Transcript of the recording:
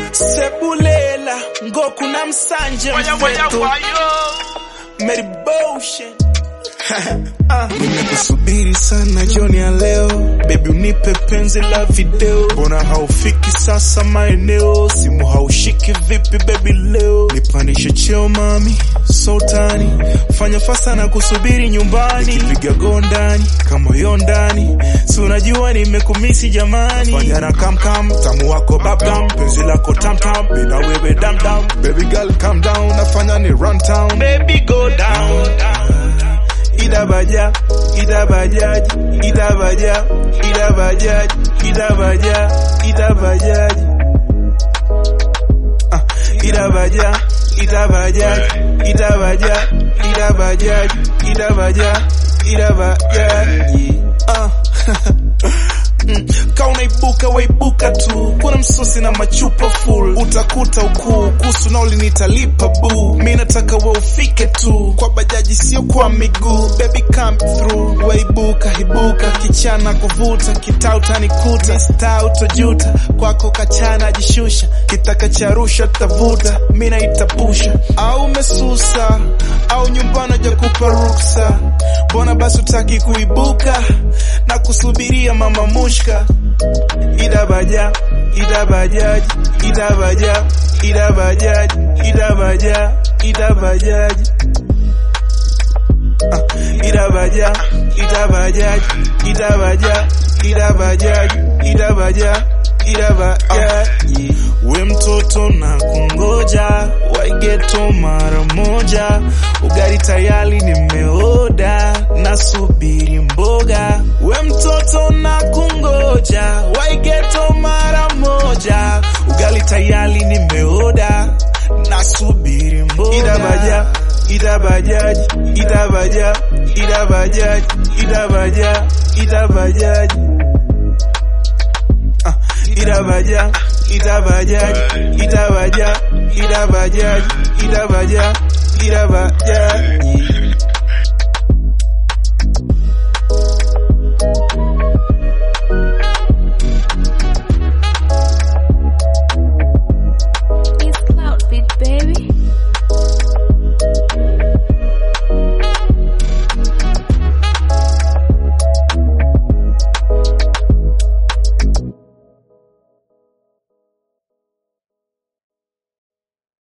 sebulela ngoku namsanje mfethu Mary Boshen Nimekusubiri sana jioni ya leo, baby unipe penzi la video, mbona haufiki sasa maeneo, simu haushiki vipi baby leo, nipandishe cheo mami, sultani, fanya fasa na kusubiri nyumbani, nikipiga gondani kama yo ndani, si unajua nimekumisi jamani, fanya na kam kam, tamu wako babdam, penzi lako tam tam, mina wewe dam dam, baby girl calm down, nafanya ni run town, baby go down, idabaja idabajaji idabaja idabajaji idabaja idabajaji Ah, idabaja idabajaji idabaja idabajaji idabaja idabajaji Ah. Mm, ka unaibuka waibuka tu, kuna msosi na machupa full, utakuta ukuu kuhusu nauli nitalipa bu, mi nataka we ufike tu kwa bajaji, sio kwa miguu. Baby come through, waibuka ibuka, kichana kuvuta, kitaa utanikuta, staa utojuta, kwako kachana jishusha, kitaka cha rusha tavuta, mi naitapusha, au mesusa au nyumbani hajakupa ruksa, mbona basi utaki kuibuka na kusubiria mama mushka idabaja idabajaji idabaja idabajaji idabaja idabajaji Ah, idabaja idabajaji idabaja idabajaji idabaja idabajaji we mtoto na kungoja waigeto mara moja ugari tayari nimeoda nasubiri mboga we mtoto na kungoja waigeto mara moja ugali tayari nimeoda nasubiri mboga idabaja idabajaji idabaja idabajaji idabaja idabajaji Ah, idabaja idabajaji idabaja idabajaji idabaja idabajaji